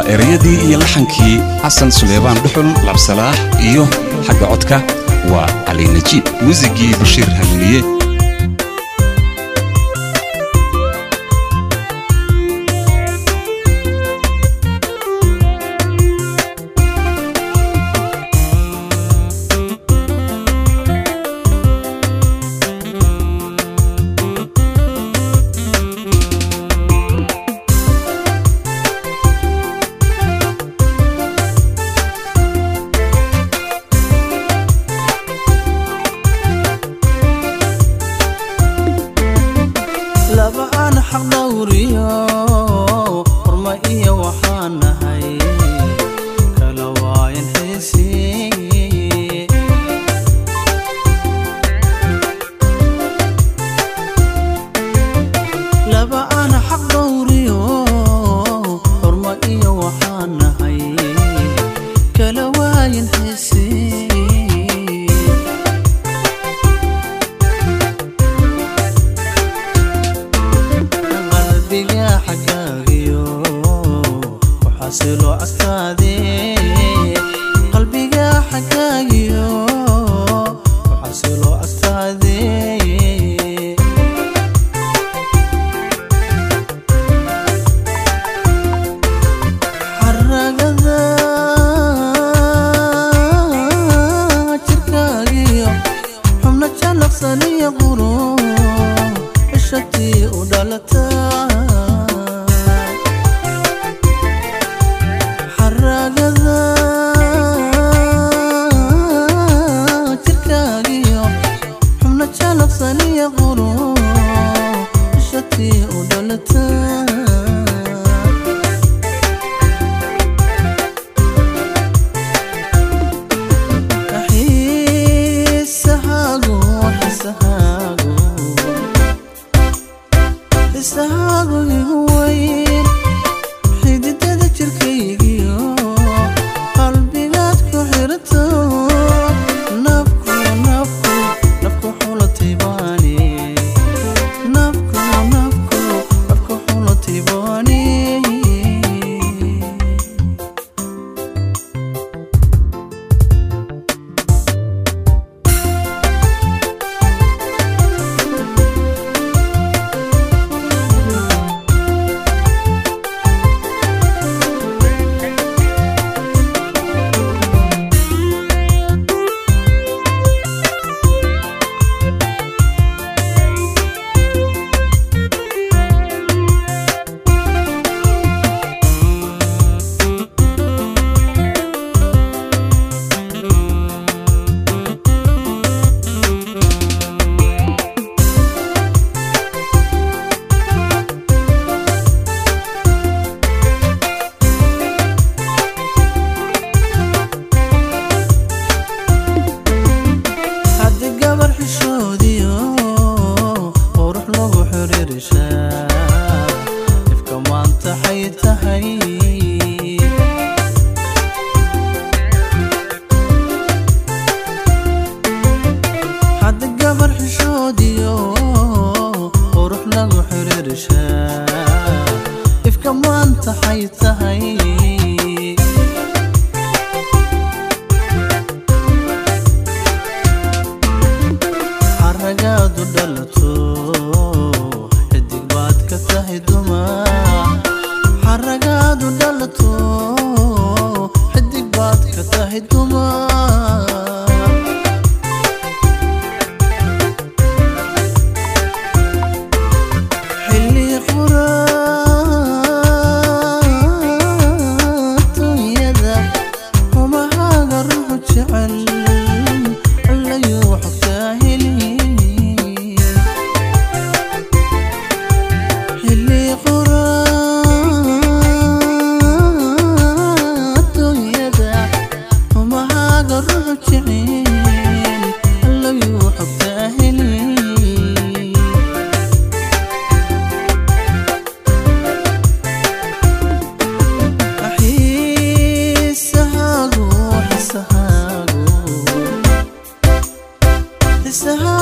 ereyadii iyo laxankii xasan suleymaan dhuxul labsalaax iyo xagga codka waa cali najiib muusigii bashiir haliliye laba aan xaq dhowriyo horma iyo waxaan nahay kala waayan xiisi laba aan xaq dhowriyo horma iyo waxaan nahay kala waayan xiisi qalbiga xagaagiyo waxaasilo agtaade qalbiga xagaagiyo waxaasilo agtaade xaragada jirkaagiyo xubno jalaqsaniyo quro ishatii u dhalata xaragada jirkaagiyo xubno jalaqsaniyo quro ishatii u dhalata xiisahaagu xiisahaagu xiisahaagu igu weyn xididada jirkaygiyo qalbigaad ku xirato nafku nafku nafku xulatay baani nafku nafku nafku xulatay baani haddi gabar xishoodiyo qurux lagu xiriirishaa ifka maanta xay tahay haddi gabar xishoodiyo qurux lagu xiriirishaa ifka maanta xay tahay xaragaadu dhalato xidig baad ka tahay dumar xaragaadu dhalato xidig baad ka tahay dumar xilli quraatunyada humahaaga ruuxu jecel allayuu xogtaa heli xilli quraatunyada humahaaga ruuxu jecel allayuu xogtaa heli xiisahaagu xiisahaagu xiisahaagu